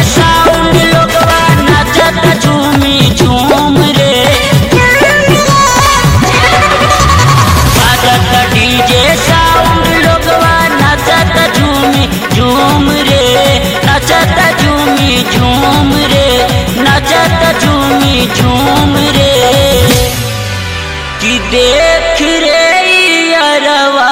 sound लोगवा नाचत झूमी झूम रे बाजत डीजे साउंड लोगवा नाचत झूमी झूम रे नाचत झूमी झूम रे नाचत झूमी झूम रे कि देख रे अरवा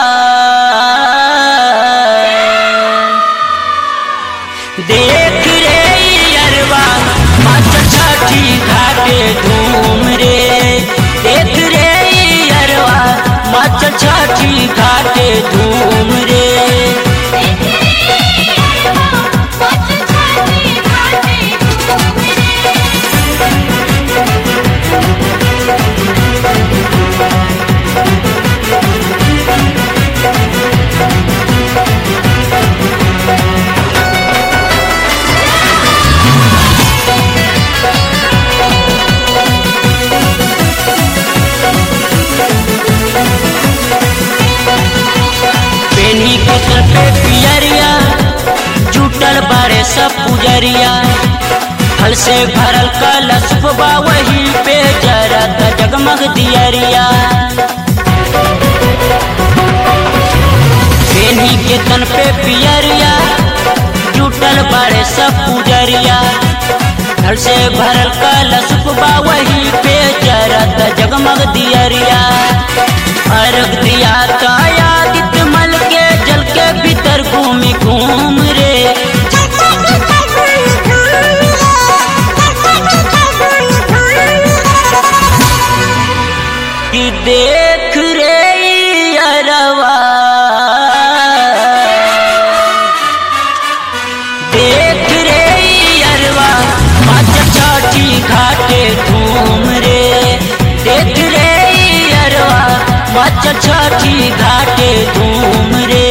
देख रे अरवा मत छठी घाटे धूम रे देख रे अरवा मत छठी घाटे धूम रे पेनी के सर पे पियरिया जुटल बारे सब पुजरिया फल से भरल कलश बा वही पे जरत जगमग दियरिया पेनी के तन पे पियरिया जुटल बारे सब पुजरिया फल से भरल कलश बा वही पे जरत जगमग दियरिया अर्घ दिया कायादित मल के जल के भीतर घूमी घूम रे कि देख रे अरवा देख रे अरवा मच छठी घाटे धूम रे देख रे अरवा मच छठी घाटे धूम रे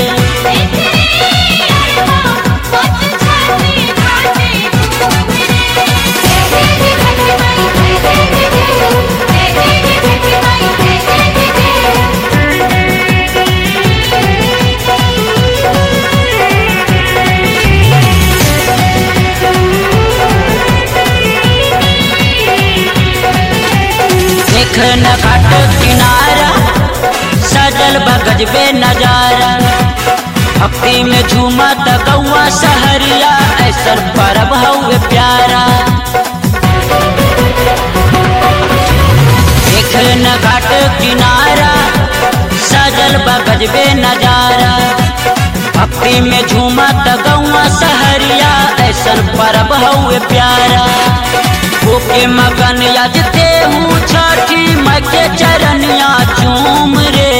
देख न घाट किनारा सजल बगज बे नजारा भक्ति में झूमा त गौआ सहरिया ऐसन परब हउए प्यारा देख न घाट किनारा सजल बगज बे नजारा भक्ति में झूमा त गौआ सहरिया ऐसन परब हउए प्यारा ओके मगन यजते हूँ छठी मैं के चरनिया चूम रे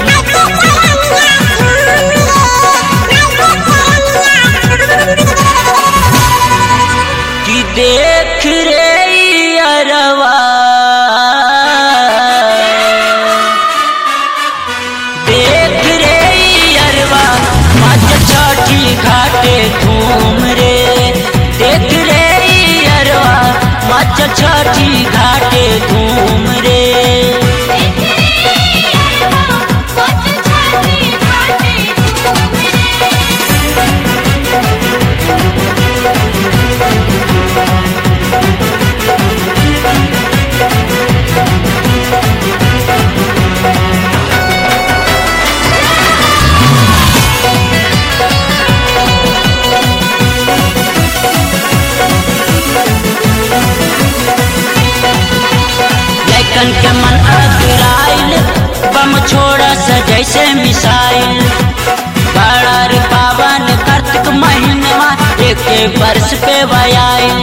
कि देख रे अरवा देख रे अरवा मच छठी घाटे धूम रे देख रे अरवा मच छठी घाटे धूम रे लैकन के मन अगराइल बम छोड़ा स जैसे मिसाइल बड़ा रे पावन कार्तिक महीनवा एक एक वर्ष पे वयाइल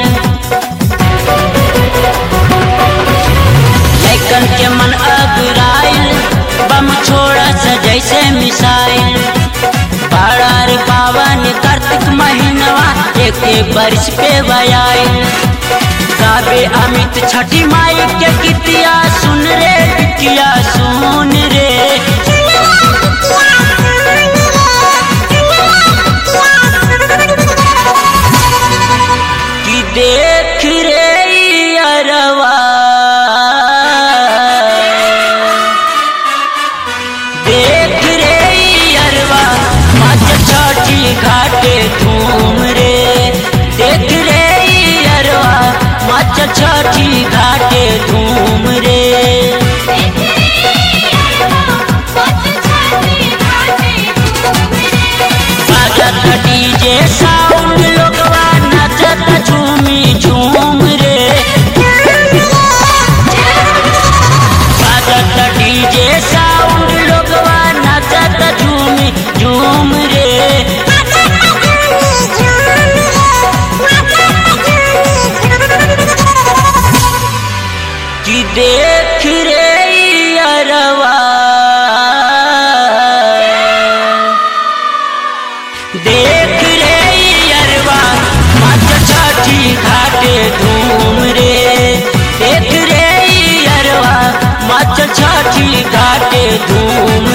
लैकन के मन अगराइल बम छोड़ा स जैसे मिसाइल बड़ा रे पावन कार्तिक महीनवा एक एक वर्ष पे वयाइल गावे अमित छठी माई के गीतिया सुन रे बिटिया सुन रे कि देख रे अरवा देख रे अरवा मच छठी घाटे धूम रे देख देख रे अरवा देख रे अरवा मच छठी घाटे धूम रे देख रे अरवा मच छठी घाटे धूम